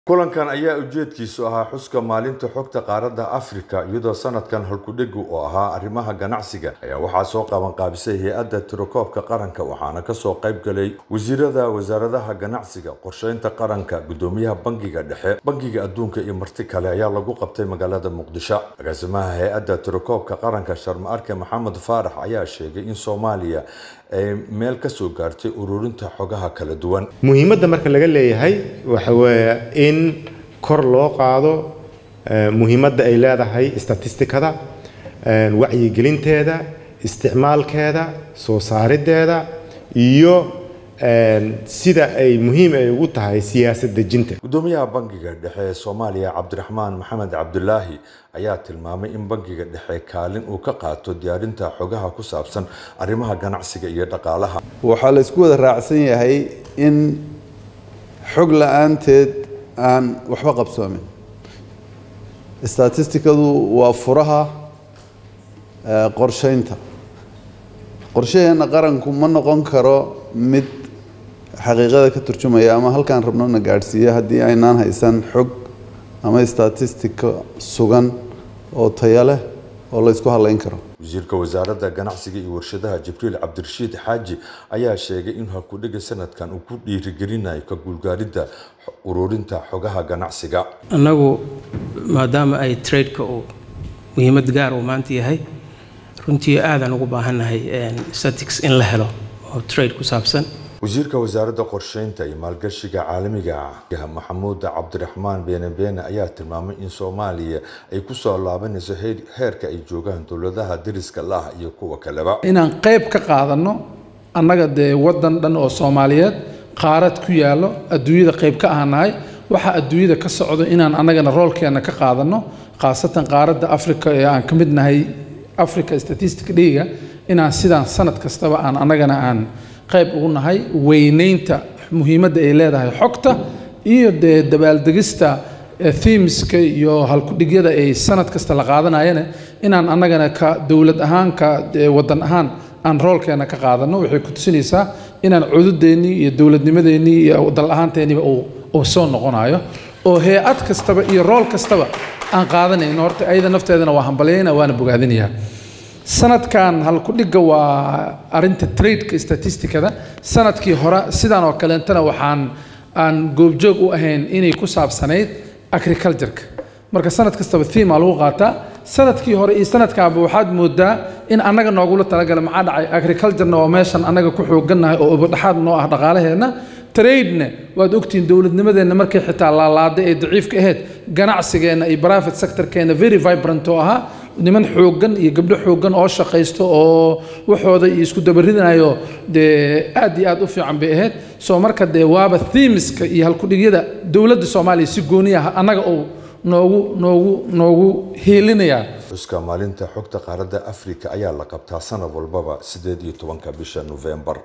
kulankan ayaa ujeedkiisu ahaa xuska maalinta xogta qaaradda afrika iyadoo sanadkan halkudhegu oo ahaa arrimaha ganacsiga ayaa waxaa soo qabanqaabisay hay-adda tirakoobka qaranka waxaana kasoo qayb galay wasiirada wasaaradaha ganacsiga qorsheynta qaranka gudoomiyaha bangiga dhexe bangiga adduunka iyo marti kale ayaa lagu qabtay magaalada muqdisho agaasimaha hay-adda tirakoobka qaranka sharma arke maxamed faarax ayaa sheegay in soomaaliya ay meel kasoo gaartay ururinta xogaha kala duwan muhiimadda marka laga leeyahay waxa weeye in kor loo qaado muhiimadda ay leedahay statistikada wacyigelinteeda isticmaalkeeda soo saarideeda iyo sida ay muhiim ay ugu tahay siyaasad dejinta gudoomiyaha bangiga dhexe ee soomaaliya cabdiraxmaan maxamed cabdulaahi ayaa tilmaamay in bangiga dhexe kaalin uu ka qaato diyaarinta xogaha ku saabsan arrimaha ganacsiga iyo dhaqaalaha waxaa la isku wada raacsan yahay in xog la-aanteed aan waxba qabsoomin statistikadu waa furaha qorsheynta qorshaheena qaranku ma noqon karo mid xaqiiqada ka turjumaya ama halkaan rabnona gaadhsiiya haddii aynaan haysan xog ama statistika sugan oo taya leh oo la ysku halayn karo wasiirka wasaaradda ganacsiga iyo warshadaha jibriil cabdirashiid xaaji ayaa sheegay in halkudhiga sanadkan uu ku dhiirigelinayo ka guulgaaridda ururinta xogaha ganacsiga annagu maadaama ay tradeka uu muhiimad gaar uu maanta yahay runtii aadaan ugu baahannahay statics in la helo oo trade ku saabsan wasiirka wasaaradda qorsheynta iyo maalgashiga caalamiga ah maxamuud cabdiraxmaan beene beene ayaa tilmaamay in soomaaliya ay kusoo laabanayso heerka ay joogaan dowladaha dariska lah iyo kuwa kaleba inaan qayb ka qaadano annaga dee waddan dhan oo soomaaliyeed qaarad ku yaallo adduunyada qayb ka ahanahay waxaa adduunyada ka socdo inaan annagana roolkeenna ka qaadano khaasatan qaaradda africa ee aan ka mid nahay africa statistic dhiga inaan sidaan sanad kastaba aan annagana aan qayb ugu nahay weynaynta muhiimadda ay leedahay xogta iyo dee dabaaldegista themeska iyo halkudhigyada ay sanad kasta la qaadanayana inaan annagana ka dowlad ahaan ka waddan ahaan aan roolkeena ka qaadano waxay ku tusinaysaa inaan cududeennii iyo dowladnimadeennii iyo dal ahaanteenniba uu soo noqonayo oo hay-ad kastaba iyo rool kastaba aan qaadanayno horta ayada nafteedana waa hambalyayna waana bogaadinayaa sanadkan halkudhigga waa arinta tradeka statistikada sanadkii hore sidaan oo kaleentana waxaan aan goobjoog u ahayn inay ku saabsanayd agricultureka marka sanad kastaba thema lagu qaataa sanadkii hore iyo sanadkaaba waxaad moodaa in annaga noogula talagala maxaa dhacay agriculturena waa meeshan annaga ku xoogannahay oo ubadhaxaad noo ah dhaqaalaheenna tradena waad ogtihiin dowladnimadeenna markay xitaa laalaaday ee daciifka ahayd ganacsigeenna iyo private sectorkeenna very vibrant oo ahaa niman xooggan iyo gabdho xooggan oo shaqaysto oo waxooda iyo isku dabaridanayo dee aad iyo aad u fiican bay ahayd soo marka dee waaba themiska iyo halkudhigyada dowladda soomaaliya si gooni ah annaga uu noogu noogu noogu hiilinayaa xuska maalinta xogta qaaradda afrika ayaa la qabtaa sanad walbaba sideed iyo tobanka bisha nofembar